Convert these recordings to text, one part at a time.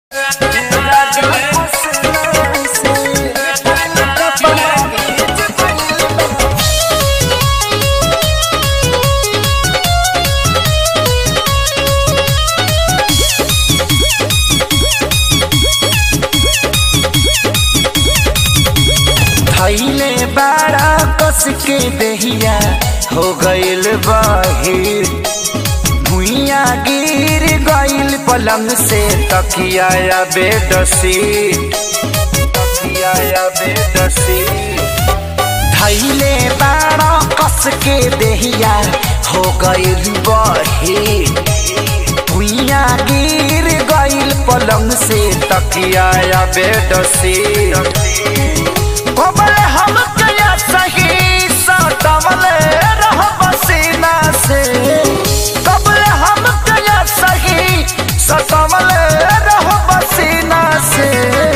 धैले बाड़ा कस के देहिया हो गइल बहिर भुइया गिर गइल पलंग से तकिया या बेडशीट तकिया या बेडशीट धैले बाड़ा कस के देहिया हो गइल बहिर भुइया गिर गइल पलंग से तकिया या बेडशीट कोमल हम कया सही सटवल रह पसीना से कबल हम कया सही सटवल रह पसीना से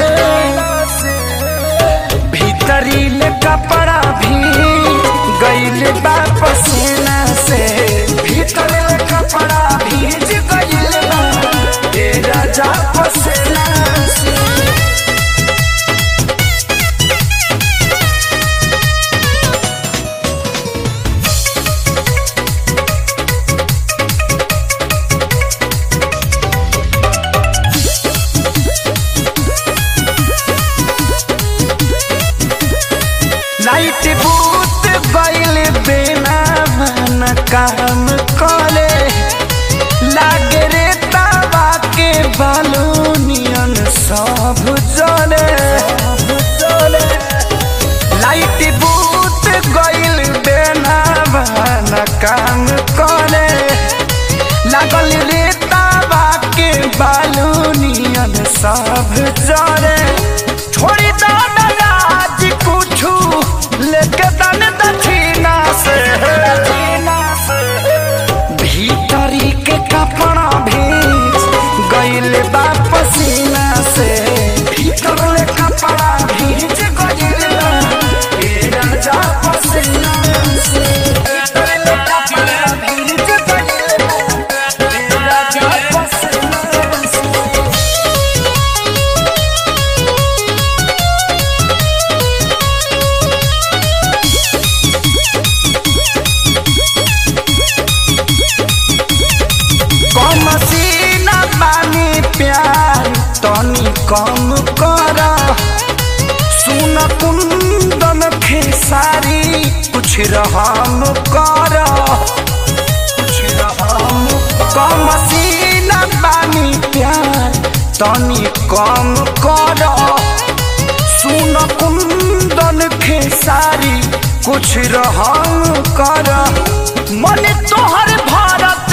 भीतरी ले कपड़ा भी गइल बा पसीना से भीतर ले कपड़ा भीज गइल बा ए राजा पसीना से लाइट बूत गइल बिना मन काम करे लागे रे तावा के बालूनियन सब जले लाइट बूत गइल बिना मन काम करे लागल रे तावा के बालूनियन सब जले छोड़ी दादा आज कुछू लेके दन दक्षिणा से भीतरी के कपड़ा भीज गइल बा पसीना से भीतर ले कपड़ा भीज गइल बा ए राजा पसीना से भीतर ले कपड़ा भीज गइल बा ए राजा पसीना से कम सीना बानी प्यार तनी कम कर सुन कुंदन खेसारी कुछ रहम कर कुछ रहम कम सीना बानी प्यार तनी कम कर सुन कुंदन खेसारी कुछ रहम कर मन तोहर भारत